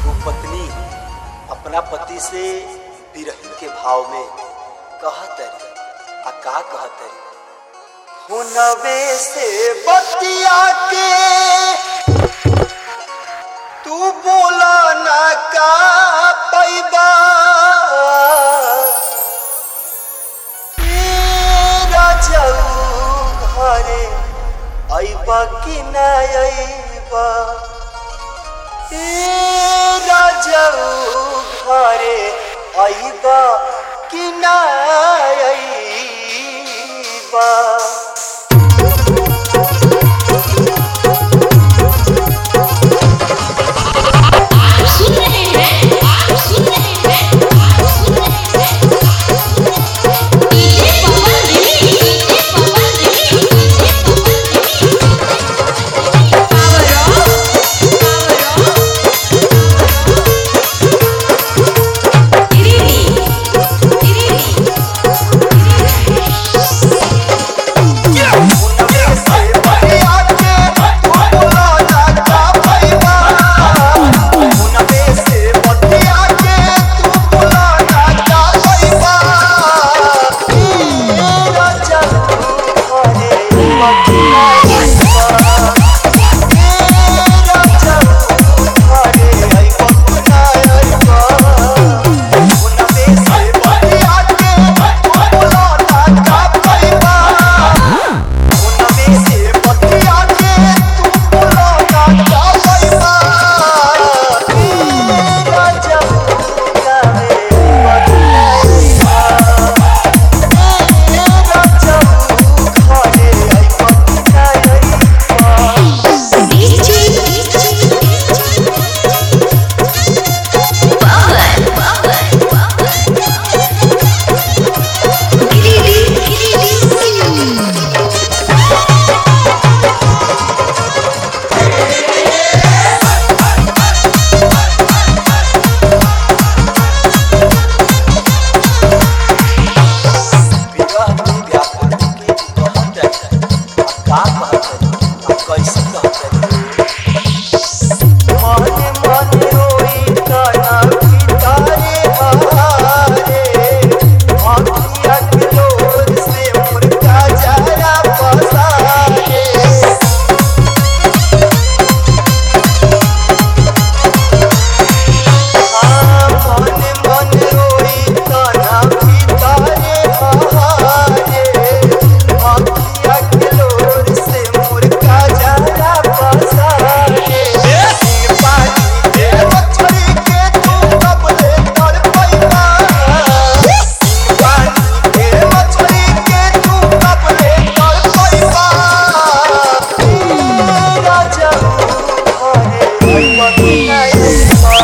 एगो पत्नी अपना पति से विरह के भाव में कहतरी आ का कहतरी हुनवे से बतिया के तू बोला ना का पैबा राजाऊ घरे अइबा कि ना अइबा ए राजाऊ घरे अइबा कि ना अइबा सुन रहे हैं आप सुन रहे हैं आप सुन रहे हैं डीजे पवन दिली डीजे पवन दिली डीजे पवन दिली power off power off Giridih Giridih हुनवे से बतिया के तू बोला ना का पैबा हुनवे से बतिया के तू बोला ना का पैबा ए राजाऊ घरे अइबा कि ना अइबा DJ power power Giridih Giridih कैसे कहते माने माने रोई काना पितारे हारे आखिया के लोर से मुर्गा जरा पसारे हाँ माने माने रोई काना पितारे हारे आखिया के लोर से मुर्गा जरा पसारे पानी के मछली के तू कब ले कर पैना पानी के मछली के तू कब ले कर पैना राजा घरे अइबा कि ना अइबा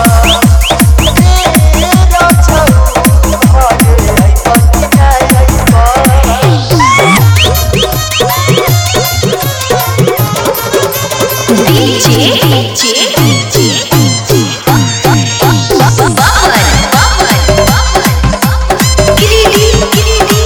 राजा घरे अइबा कि ना अइबा DJ DJ DJ power power Giridih Giridih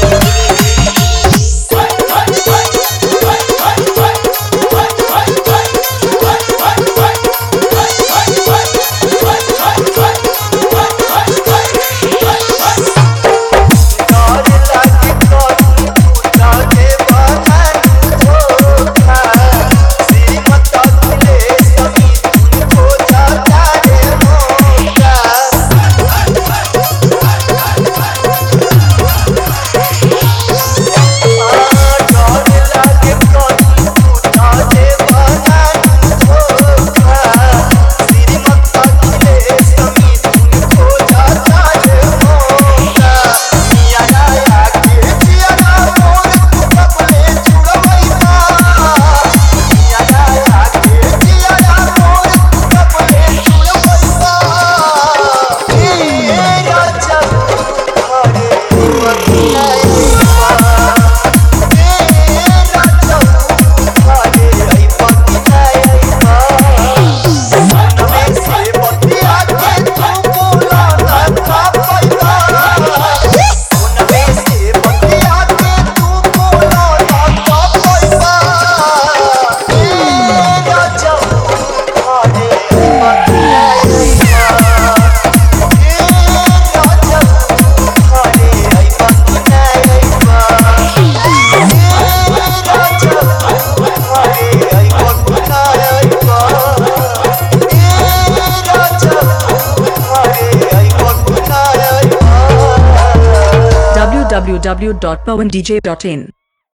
www.pawandj.in.